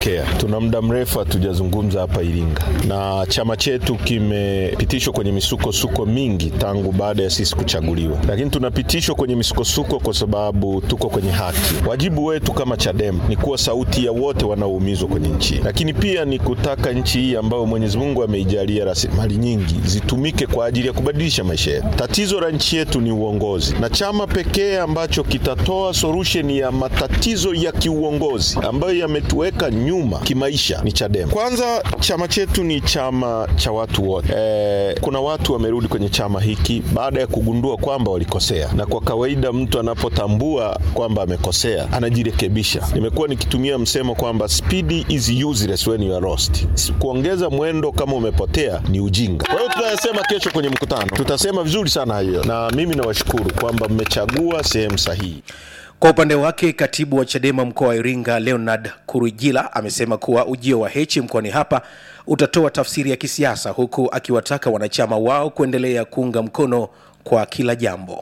tumepokea. Tuna muda mrefu hatujazungumza hapa Iringa, na chama chetu kimepitishwa kwenye misukosuko mingi tangu baada ya sisi kuchaguliwa, lakini tunapitishwa kwenye misukosuko kwa sababu tuko kwenye haki. Wajibu wetu kama Chadema ni kuwa sauti ya wote wanaoumizwa kwenye nchi, lakini pia ni kutaka nchi hii ambayo Mwenyezi Mungu ameijalia rasilimali nyingi zitumike kwa ajili ya kubadilisha maisha yetu. Tatizo la nchi yetu ni uongozi, na chama pekee ambacho kitatoa solution ya matatizo ya kiuongozi ambayo yametuweka nyuma kimaisha ni Chadema. Kwanza, chama chetu ni chama cha watu wote. E, kuna watu wamerudi kwenye chama hiki baada ya kugundua kwamba walikosea, na kwa kawaida mtu anapotambua kwamba amekosea anajirekebisha. Nimekuwa nikitumia msemo kwamba speed is useless when you are lost. Kuongeza mwendo kama umepotea ni ujinga. Kwa hiyo tutayasema kesho kwenye mkutano, tutasema vizuri sana hiyo, na mimi nawashukuru kwamba mmechagua sehemu sahihi. Kwa upande wake katibu wa Chadema mkoa wa Iringa Leonard Kurujila amesema kuwa ujio wa Heche mkoani hapa utatoa tafsiri ya kisiasa, huku akiwataka wanachama wao kuendelea kuunga mkono kwa kila jambo.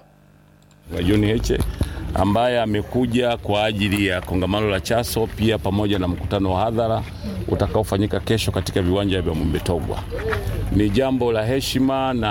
wa John Heche ambaye amekuja kwa ajili ya kongamano la Chaso pia pamoja na mkutano wa hadhara utakaofanyika kesho katika viwanja vya Mwimbetogwa. Ni jambo la heshima na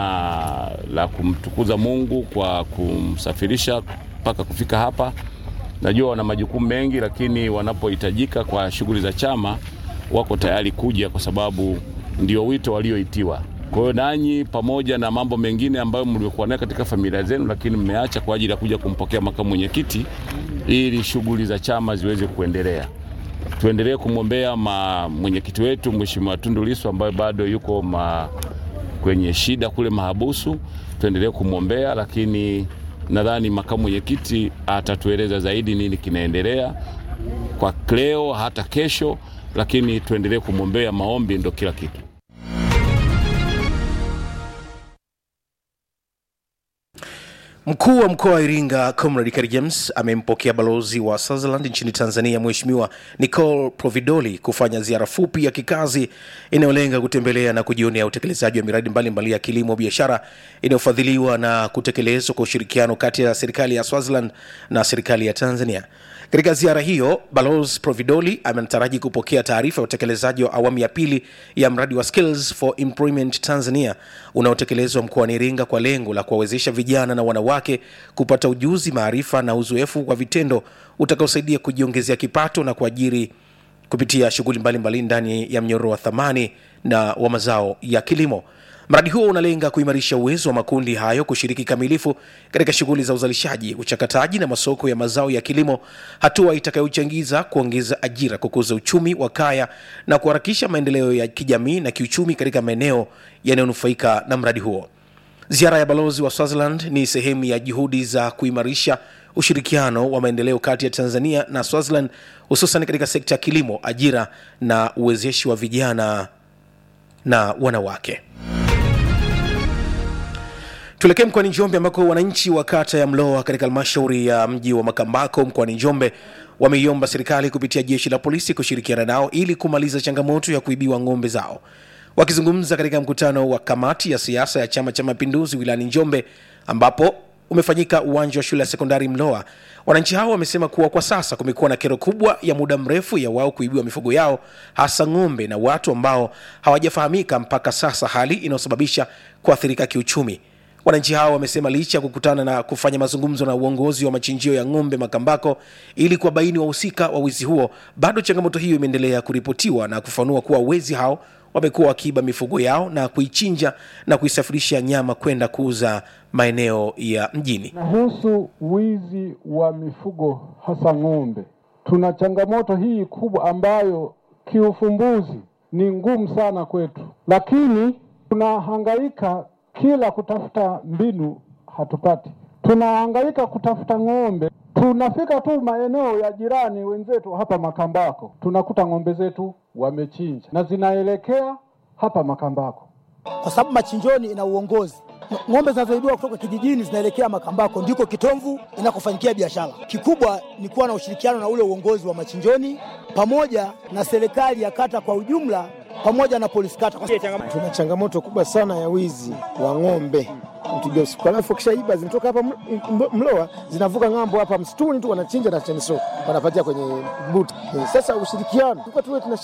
la kumtukuza Mungu kwa kumsafirisha mpaka kufika hapa. Najua wana majukumu mengi, lakini wanapohitajika kwa shughuli za chama wako tayari kuja, kwa sababu ndio wito walioitiwa. Kwa hiyo nanyi, pamoja na mambo mengine ambayo mliokuwa nayo katika familia zenu, lakini mmeacha kwa ajili ya kuja kumpokea makamu mwenyekiti ili shughuli za chama ziweze kuendelea. Tuendelee kumwombea mwenyekiti wetu Mheshimiwa Tundu Lissu ambaye bado yuko ma, kwenye shida kule mahabusu. Tuendelee kumwombea, lakini nadhani makamu mwenyekiti atatueleza zaidi nini kinaendelea kwa leo hata kesho, lakini tuendelee kumwombea. Maombi ndo kila kitu. Mkuu wa mkoa wa Iringa Comrade Kheri James amempokea balozi wa Swaziland nchini Tanzania Mheshimiwa Nicole Providoli kufanya ziara fupi ya kikazi inayolenga kutembelea na kujionea utekelezaji wa miradi mbalimbali ya kilimo biashara inayofadhiliwa na kutekelezwa kwa ushirikiano kati ya serikali ya Swaziland na serikali ya Tanzania. Katika ziara hiyo, Balozi Providoli anataraji kupokea taarifa ya utekelezaji wa awamu ya pili ya mradi wa Skills for Employment Tanzania unaotekelezwa mkoani Iringa kwa lengo la kuwawezesha vijana na wanawake kupata ujuzi, maarifa na uzoefu wa vitendo utakaosaidia kujiongezea kipato na kuajiri kupitia shughuli mbalimbali ndani ya mnyororo wa thamani na wa mazao ya kilimo. Mradi huo unalenga kuimarisha uwezo wa makundi hayo kushiriki kamilifu katika shughuli za uzalishaji, uchakataji na masoko ya mazao ya kilimo, hatua itakayochangiza kuongeza ajira, kukuza uchumi wa kaya na kuharakisha maendeleo ya kijamii na kiuchumi katika maeneo yanayonufaika na mradi huo. Ziara ya balozi wa Swaziland ni sehemu ya juhudi za kuimarisha ushirikiano wa maendeleo kati ya Tanzania na Swaziland, hususan katika sekta ya kilimo, ajira na uwezeshi wa vijana na wanawake. Tuelekee mkoani Njombe ambako wananchi wa kata ya Mloa katika halmashauri ya mji wa Makambako mkoani Njombe wameiomba serikali kupitia jeshi la polisi kushirikiana nao ili kumaliza changamoto ya kuibiwa ng'ombe zao. Wakizungumza katika mkutano wa kamati ya siasa ya Chama cha Mapinduzi wilayani Njombe ambapo umefanyika uwanja wa shule ya sekondari Mloa, wananchi hao wamesema kuwa kwa sasa kumekuwa na kero kubwa ya muda mrefu ya wao kuibiwa mifugo yao, hasa ng'ombe na watu ambao hawajafahamika mpaka sasa, hali inayosababisha kuathirika kiuchumi. Wananchi hao wamesema licha ya kukutana na kufanya mazungumzo na uongozi wa machinjio ya ng'ombe Makambako ili kuwabaini wahusika wa wizi huo, bado changamoto hiyo imeendelea kuripotiwa na kufanua kuwa wezi hao wamekuwa wakiiba mifugo yao na kuichinja na kuisafirisha nyama kwenda kuuza maeneo ya mjini. Nahusu wizi wa mifugo hasa ng'ombe, tuna changamoto hii kubwa ambayo kiufumbuzi ni ngumu sana kwetu, lakini tunahangaika kila kutafuta mbinu hatupati. Tunahangaika kutafuta ng'ombe, tunafika tu maeneo ya jirani wenzetu hapa Makambako, tunakuta ng'ombe zetu wamechinja na zinaelekea hapa Makambako, kwa sababu machinjoni ina uongozi. Ng'ombe zinazoibiwa kutoka kijijini zinaelekea Makambako, ndiko kitomvu inakofanyikia biashara. Kikubwa ni kuwa na ushirikiano na ule uongozi wa machinjoni pamoja na serikali ya kata kwa ujumla pamoja na polisi kata. Tuna changamoto kubwa sana ya wizi wa ng'ombe mpiga usiku, alafu kishaiba zinatoka hapa Mloa zinavuka ng'ambo hapa msituni tu wanachinja na cheniso wanapatia kwenye buti. Sasa ushirikiano tuwe tuna